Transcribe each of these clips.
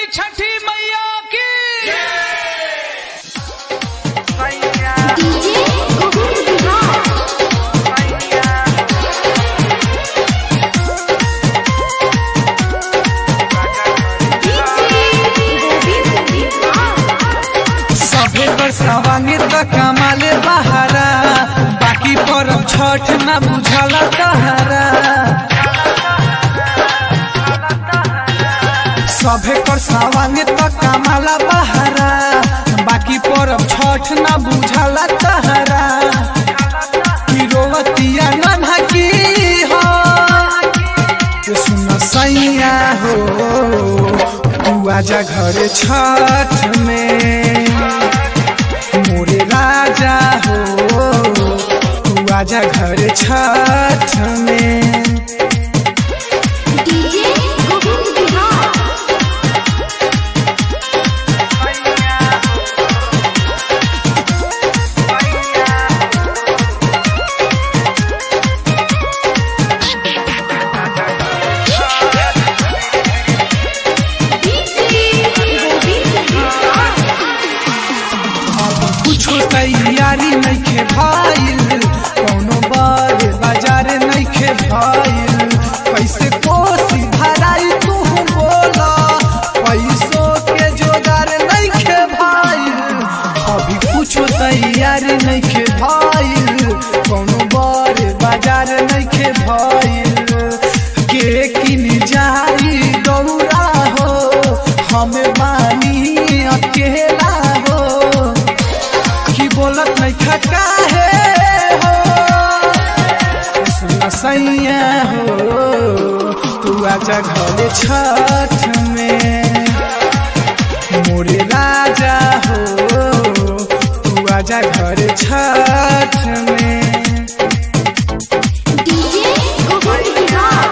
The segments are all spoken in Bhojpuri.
छठी मैया की डीजे गोविंद बिहार गोविंद बिहार सभे बरसावानी त कमाले बहारा बाकी परब छठ न बुझला तहारा सभे पर सावानी त कमाला बहारा बाकी परब छठ न बुझला तहारा कि रोवतिया नन्हा की हो ये सुन सैया हो तू आजा घरे छठ में मोरे राजा हो तू आजा घरे छठ में डीजे गोविंद बिहार गोविंद बिहार कुछो तैयारी नइखे भइल कौनो बड़े बाजार नइखे भइल कैसे कोसी भराई तू बोला पैसों के जोगार नइखे भइल अभी कुछो तैयारी नइखे भइल कौनो बड़े बाजार नइखे भइल के किन जाई दौड़ा हो हमें बानी अकेला हो की बोलत नहीं खका है हो सुन सैया हो तू आजा घरे छठ में मोरे राजा हो तू आजा घरे छठ में डीजे गोविंद बिहार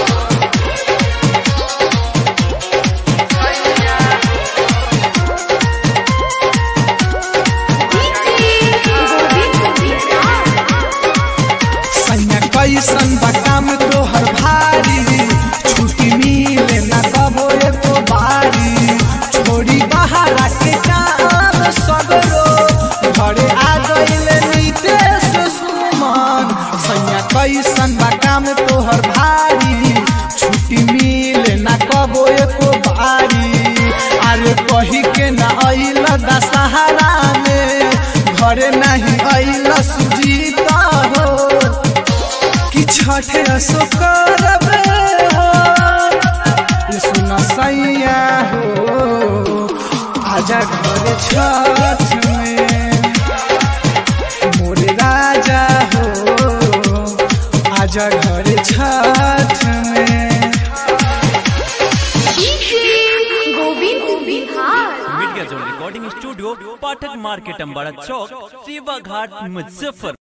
गोविंद बिहार सैया कैसन बा काम तोहर भारी छुट्टी मिले ना कबो एको बारी छोड़ी बहारा के काम सगरो घरे आ गइले नीतेश सुमन सैया कैसन बा काम तोहर भारी छुट्टी मिले ना कबो एको बारी अरे कही के ना अइल दशहरा में घरे नहीं अइल सुजीता हो कि छठे असो करब हो ये सुन सैया हो आजा घरे छठ में मोरे राजा हो आजा घरे छठ में Govind Bihar media zone recording studio Pathak market Ambara चौक सेवा घाट मुजफ्फर